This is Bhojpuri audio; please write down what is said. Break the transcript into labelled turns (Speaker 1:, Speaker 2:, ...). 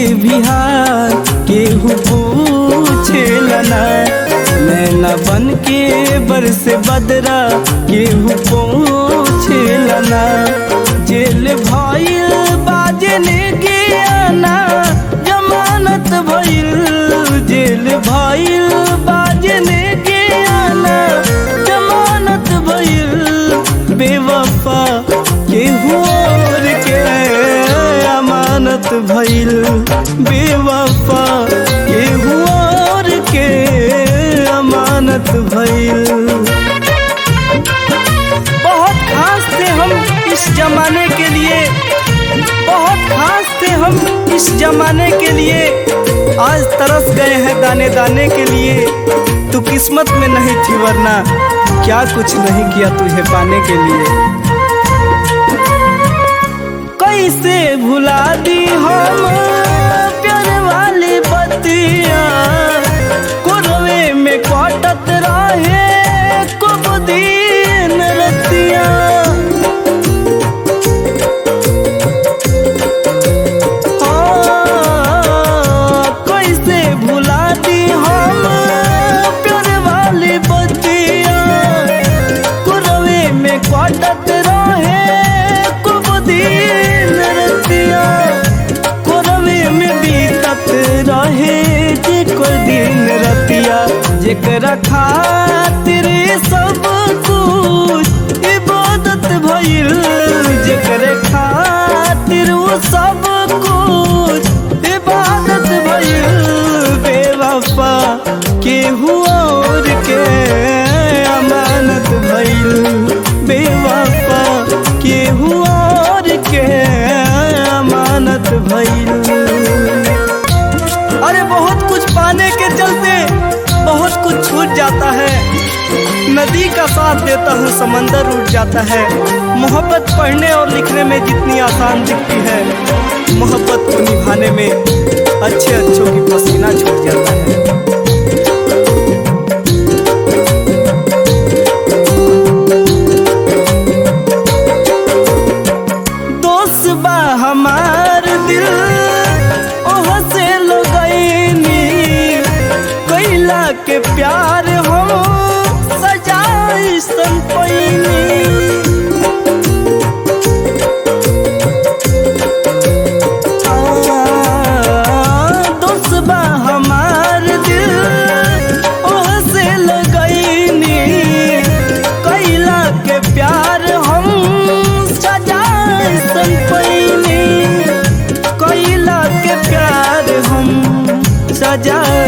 Speaker 1: बिहार केहू पूछेला ना नैना बन के बरस बदरा केहू पूछेला ना जेल भइल बाजने के आना जमानत भइल जेल भइल बाजने के आना जमानत भइल बेवफा केहू और के अमानत भइल बेवफा केहू और के अमानत भइल बहुत खास थे हम इस जमाने के लिए बहुत खास थे हम इस जमाने के लिए आज तरस गए हैं दाने दाने के लिए तू किस्मत में नहीं थी वरना क्या कुछ नहीं किया तुझे पाने के लिए कैसे भुला दी हम प्यार वाली बतिया कुरवे में कटत रहे कुब दिन रतिया हाँ, कैसे भुला दी हम प्यार वाली बतिया कुरवे में कटत रहे कुब दिन रतिया कुरवे में बीतत रहे जे कोई दिन रतिया जेकरा खातिर सब कुछ इबादत भइल जेकरे खातिर वो सब कुछ इबादत भइल बेवफा केहू और के अमानत भइल बेवफा केहू और के अमानत भइल अरे बहुत कुछ पाने के चलते बहुत कुछ छूट जाता है नदी का साथ देता हूँ समंदर उठ जाता है मोहब्बत पढ़ने और लिखने में जितनी आसान दिखती है मोहब्बत को निभाने में अच्छे अच्छों की पसीना छूट जाता है दोस्त बा हमार दिल ओह से लगैनी कैला के प्यार हम सजाई सन पैनी दोस्त बा हमार दिल ओह से लगैनी कैला के प्यार हम सजाए सन पैनी कैला के प्यार हम सजाए